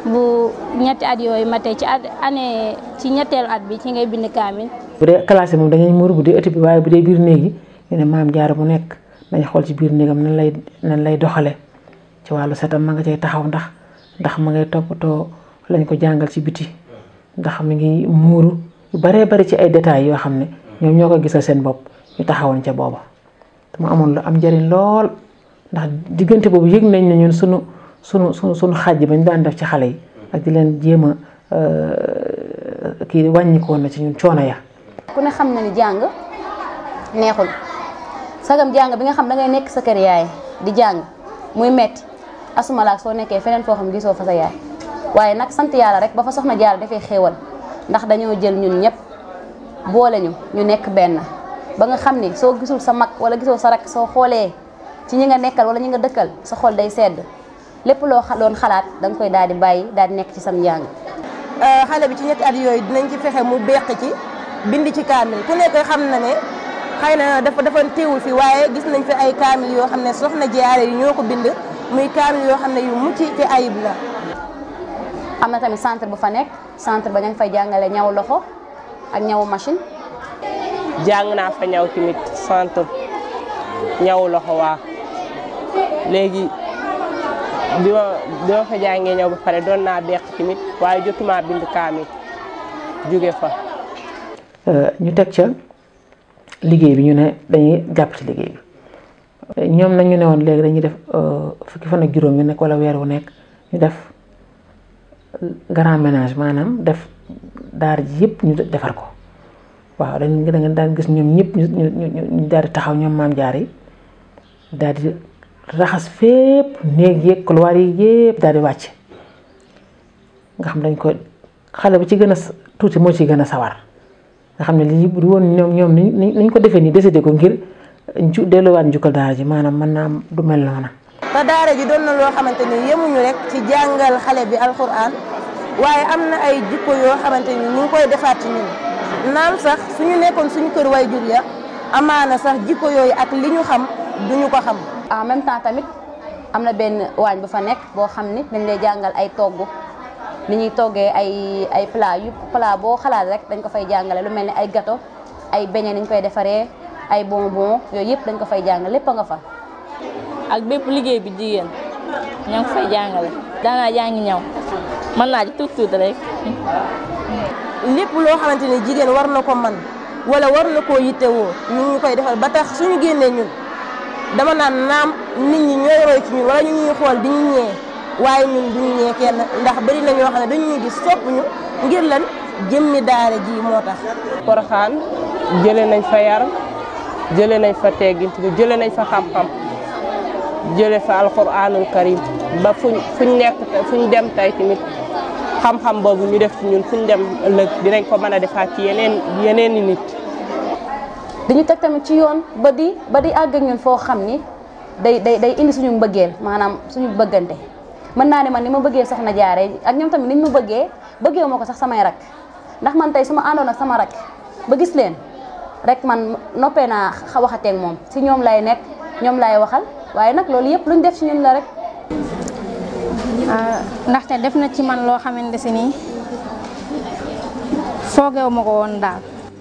bu ñetti at yooyu matee ci at année ci ñetteelu at bi ci ngay bind kaamil bu dee classe yi moom dañuy muuru bu dee ëtt bi waaye bu dee biir néeg yi ñu ne maam jaara bu nekk nañ xool ci biir néegam nan lay nan lay doxale ci wàllu setam ma nga cay taxaw ndax ndax ma ngay toppatoo lañ ko jàngal ci biti ndax mi ngi muuru yu baree bari ci ay détails yoo xam ne ñoom ñoo ko gisal seen bopp ñu taxawoon ca booba te mu amoon lu am njëriñ lool ndax diggante boobu yëg nañ ne ñun sunu sunu sunu sunu xàjj ba ñu daan def ci xale yi ak di leen jéem a kii wàññikoon na ci ñun coono ya ku ne xam na ni jàng neexul sagam jàng bi nga xam da ngay nekk sa kër yaay di jàng muy metti asumalaak soo nekkee feneen foo xam gisoo fa sa yaay waaye nag sant yàlla rek ba fa soxna jaar dafay xéewal ndax dañoo jël ñun ñëpp boole ñu ñu nekk benn ba nga xam ni soo gisul sa mag wala gisoo sa rak soo xoolee ci ñi nga nekkal wala ñi nga dëkkal sa xol day sedd lépp loo doon xalaat da nga koy daal di bàyyi daal di nekk ci sam njàng. xale bi ci ñetti at yooyu dinañ ci fexe mu beq ci bind ci kaamil ku nekk xam na ne xëy na dafa dafa teewul fi waaye gis nañ fi ay kaamil yoo xam ne soxna jaare yi ñoo ko bind muy kaamil yoo xam ne yu mucc ci ayib la. am na tamit centre bu fa nekk centre ba ña ngi fay jàngale ñaw loxo ak ñawu machine. jàng naa fa ñaw tamit centre ñaw loxo waa léegi bi ma bi ma fa jàngee ñaw ba pare doon naa beq tamit waaye jotuma bind kaamil jóge fa. ñu teg ca liggéey bi ñu ne dañuy jàpp ci liggéey bi ñoom nag ñu ne woon léegi dañuy def fukki fan ak juróom yu nekk wala weer wu nekk ñu def grand ménage maanaam def daar ji yëpp ñu defar ko waaw dañ da nga daan gis ñoom ñëpp ñu ñu ñu daal di taxaw ñoom maam jaar yi daal di raxas fépp néeg yeeg couloir yi yëpp daal di wàcc nga xam dañ ko xale bu ci gën a tuuti moo ci gën a sawar nga xam ne lii bu woon ñoom ñoom ni ñu ko defee nii décidé ko ngir ju delluwaat njukkal daara ji maanaam mën naa du mel noona te daara ji doon na loo xamante ni yemuñu rek ci jàngal xale bi alxuraan waaye am na ay jikko yoo xamante ni ñu ngi koy defaat ci ñun naam sax suñu nekkoon suñu kër way jur ya amaana sax jikko yooyu ak li ñu xam duñu ko xam. en même temps tamit am na benn waañ bu fa nekk boo xam ni dañ lay jàngal ay togg ni ñuy toggee ay ay plat yu plat boo xalaat rek dañ ko fay jàngale lu mel ni ay gâteau ay beignet ni ñu koy defaree ay bonbon yooyu yëpp dañ ko fay jàngale lépp a nga fa. ak bépp liggéey bi jigéen ñoo ngi fay jàngale daanaa jàngi ñaw mën naa ci tuut tuut rek. lépp loo xamante ni jigéen war na ko man wala war na koo yittewoo ñu ngi koy defal ba tax suñu génnee ñun dama naan naam nit ñi ñooy roy ci ñun wala ñu ñuy xool di ñu ñee waaye ñun duñu ñee kenn ndax bari na ñoo xam ne dañu ñuy gis sopp ñu ngir lan jëmmi daara ji moo tax. Poroxaan jëlee nañ fa yar jëlee nañ fa teggint jëlee nañ fa xam-xam jëlee fa alxuraanul karim ba fuñ fuñ nekk fuñ dem tey tamit. xam-xam boobu ñu def ci ñun fu ñu dem ëllëg dinañ ko mën a defaat ci yeneen yeneen i nit. dañu teg tamit ci yoon ba di ba di àgg ak ñun foo xam ni day day day indi suñu mbëggeel maanaam suñu bëggante mën naa ne man ni ma bëggee soxna jaare ak ñoom tamit niñ ma bëggee bëggee ma ko sax samay rak ndax man tey su ma àndoon ak sama rak ba gis leen rek man noppee naa waxateeg moom si ñoom lay nekk ñoom lay waxal waaye nag loolu yëpp luñ def ci ñun la rek. ndaxte def na ci man loo xamante si nii foogeewu ma ko woon daal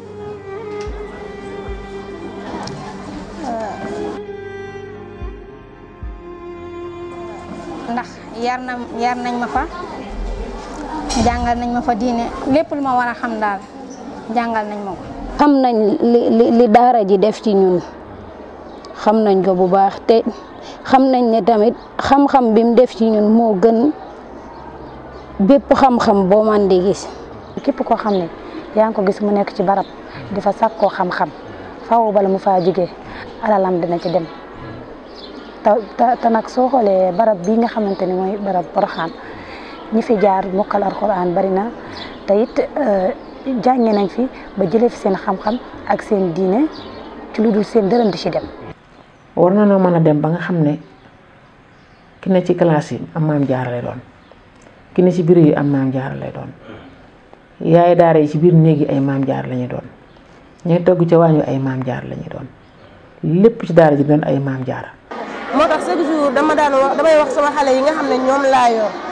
ndax yar na yar nañ ma fa jàngal nañ ma fa diine lépp lu ma war a xam daal jàngal nañ ma ko xam nañ li li li daara ji def ci ñun xam nañ ko bu baax te xam nañ ne tamit xam-xam bi mu def ci ñun moo gën bépp xam-xam boo man di gis. képp koo xam ne yaa ngi ko gis mu nekk ci barab di fa sàkkoo xam-xam faaw bala mu faa jógee alalam dina ci dem te te nag soo xoolee barab bii nga xamante ni mooy barab Poroxaan ñi fi jaar mokkal alxuraan bari na te it jànge nañ fi ba jëlee fi seen xam-xam ak seen diine ci lu dul seen dërëm di ci dem. war na noo mën a dem ba nga xam ne ki ne ci classe yi am maam jaara lay doon ki ne ci biir yi am maam jaara lay doon yaay daara yi ci biir néeg yi ay maam jaara lañuy doon ñooy togg ca waañu ay maam jaara lañuy doon lépp ci daara ji doon ay maam jaara moo tax chaque jour dama daan wax damay wax sama xale yi nga xam ne ñoom laa yor